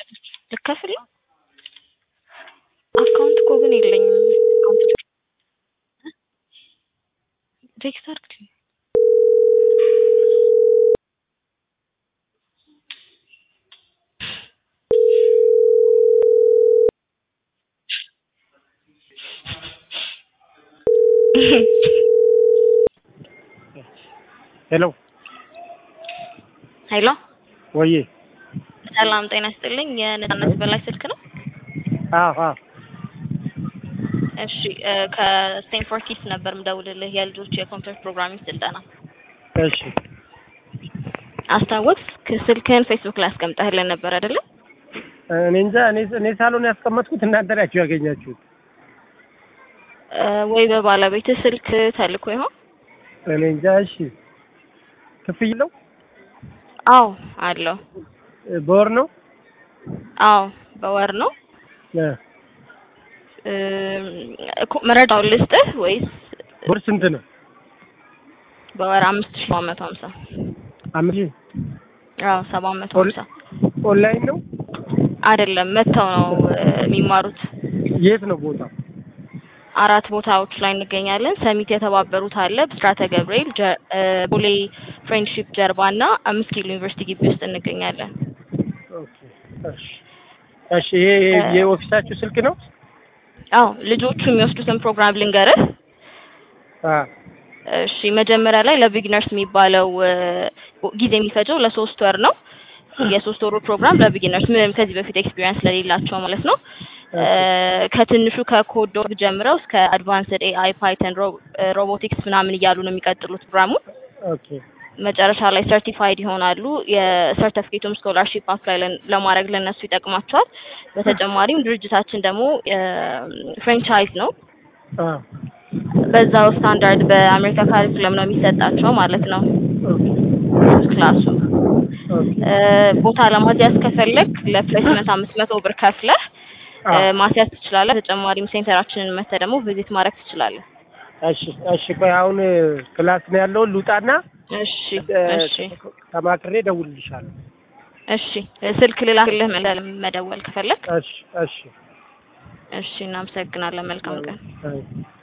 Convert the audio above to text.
ልከፍል ነው? አካውንት እኮ ግን የለኝም። አካውንት ቴክስት አድርግልኝ። ሄሎ ሄሎ ወዬ ሰላም ጤና ይስጥልኝ። የነጻነት በላይ ስልክ ነው? አዎ አዎ እሺ እ ከስቴንፎርድ ኪድስ ነበር ምደውልልህ የልጆች የኮምፒውተር ፕሮግራሚንግ ስልጠና እሺ አስታወስክ? ስልክህን ፌስቡክ ላይ አስቀምጠህልን ነበር አይደለ? እኔ እንጃ እኔ እኔ ሳሎን ያስቀመጥኩት እናንተ ናችሁ ያገኛችሁት እ ወይ በባለቤትህ ስልክ ተልኮ ይሆን? እኔ እንጃ እሺ ክፍያ ነው አዎ አለው። በወር ነው አዎ በወር ነው። እ እ እኮ መረጃውን ልስጥህ ወይስ ወር ስንት ነው በወር አምስት ሺህ ሰባት መቶ ሀምሳ አምስት ሺህ አዎ ሰባት መቶ ሀምሳ ኦንላይን ነው አይደለም መጥተው ነው እ የሚማሩት። የት ነው ቦታው አራት ቦታዎች ላይ እንገኛለን። ሰሚት የተባበሩት አለ፣ ብስራተ ገብርኤል፣ ጀ- እ ቦሌ ፍሬንድሺፕ ጀርባ እና አምስት ኪሎ ዩኒቨርሲቲ ግቢ ውስጥ እንገኛለን። ኦኬ እሺ እሺ ይሄ የኦፊሳችሁ ስልክ ነው አዎ ልጆቹ የሚወስዱትን ፕሮግራም ልንገርህ። አ እሺ መጀመሪያ ላይ ለቢግነርስ የሚባለው እ ጊዜ የሚፈጀው ለሶስት ወር ነው። የሶስት ወሩ ፕሮግራም ለቢጊነርስ ምንም ከዚህ በፊት ኤክስፒሪየንስ ለሌላቸው ማለት ነው። እ ከትንሹ ከኮድ ዶግ ጀምረው እስከ አድቫንስድ ኤአይ፣ ፓይተን፣ ሮቦቲክስ ምናምን እያሉ ነው የሚቀጥሉት ፕሮግራሙን። ኦኬ መጨረሻ ላይ ሰርቲፋይድ ይሆናሉ። የሰርቲፊኬቱም ስኮላርሺፕ አፕላይ ለን- ለማድረግ ለነሱ ይጠቅማቸዋል። በተጨማሪም ድርጅታችን ደግሞ ፍሬንቻይዝ ነው። አ በዛው ስታንዳርድ በአሜሪካ ካሪኩለም ነው የሚሰጣቸው ማለት ነው ኦኬ ክላሱ። ኦኬ እ ቦታ ለማስያዝ ከፈለግ ለፕሌስመንት አምስት መቶ ብር ከፍለህ እ አ ማስያዝ ትችላለህ። በተጨማሪም ሴንተራችንን መተህ ደግሞ ቪዚት ማድረግ ትችላለህ። እሺ እሺ ቆይ አሁን ክላስ ነው ያለው ልውጣና እሺ እ እሺ ተማክሬ እደውልልሻለሁ እሺ ስልክ ልላክልህ መደ- መደወል ከፈለግ። እሺ እሺ እሺ እናመሰግናለን። መልካም ቀን። አይ